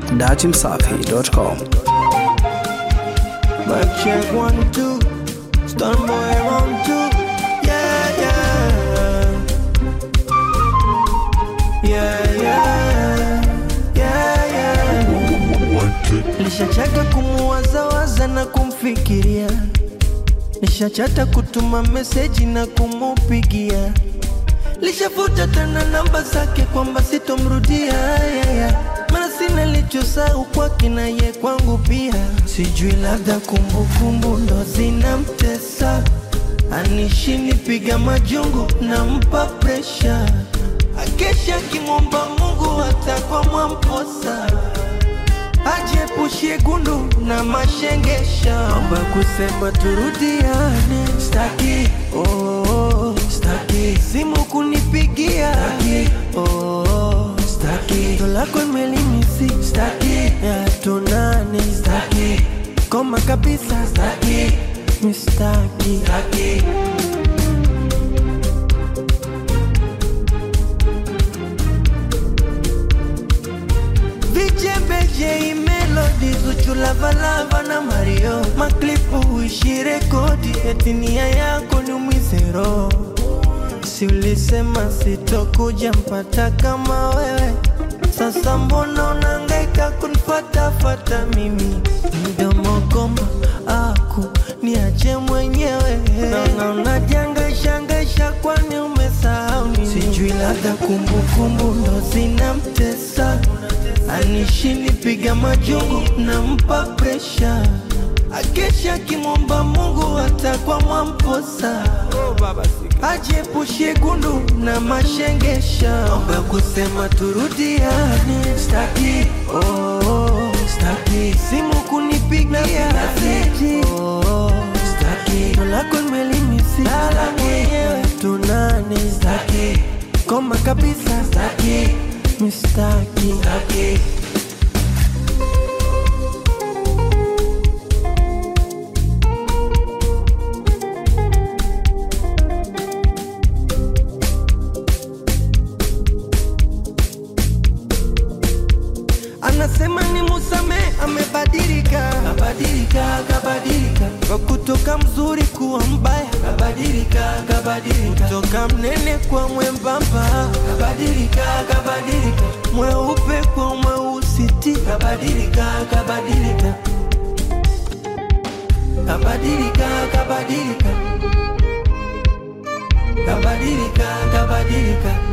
dachimsafi.com. Mic check one two, stun boy round two, yeah yeah, yeah yeah, yeah yeah. Nishachaka kumuwazawaza na kumfikiria, nishachata kutuma meseji na kumupigia, lishafuta tena namba zake kwamba sitomrudia yeah, yeah. Mana sina lichosahau kwake na ye kwangu pia, sijui labda kumbukumbu ndo zinamtesa, anishini piga majungu nampa presha, akesha akimwomba Mungu hata kwa mwamposa ajepushie gundu na mashengesha, omba kusema turudiane, staki oh, staki simu kunipigia, staki oh, staki ndo lako imelimisi, staki ya tunane, staki koma kabisa, staki mistaki, staki Vichebeje melodi Zuchu Lavalava na Mario Maklipu uishi rekodi eti nia yako ni umizero Si ulisema sitokuja mpata kama wewe Sasa mbona unangaika kunfatafata mimi Mdomo goma aku niache mwenyewe Naona unajangaishangaisha kwani umesahau nini Sijui labda kumbukumbu ndo zinamtesa anishini piga majungu nampa presha akesha akimwomba Mungu hata kwa mwamposa ajepushie gundu na mashengesha omba kusema turudiane staki oh, staki simu kunipigia staki oh, staki ndo lako imelimisi lala mwenyewe tunane staki koma kabisa staki mistaki staki anasema ni musame amebadilika kabadilika kabadilika kwa kutoka mzuri kuwa mbaya kabadilika kabadilika kutoka mnene kwa mwembamba kabadilika kabadilika mweupe kwa mweusiti kabadilika kabadilika kabadilika kabadilika kabadilika kabadilika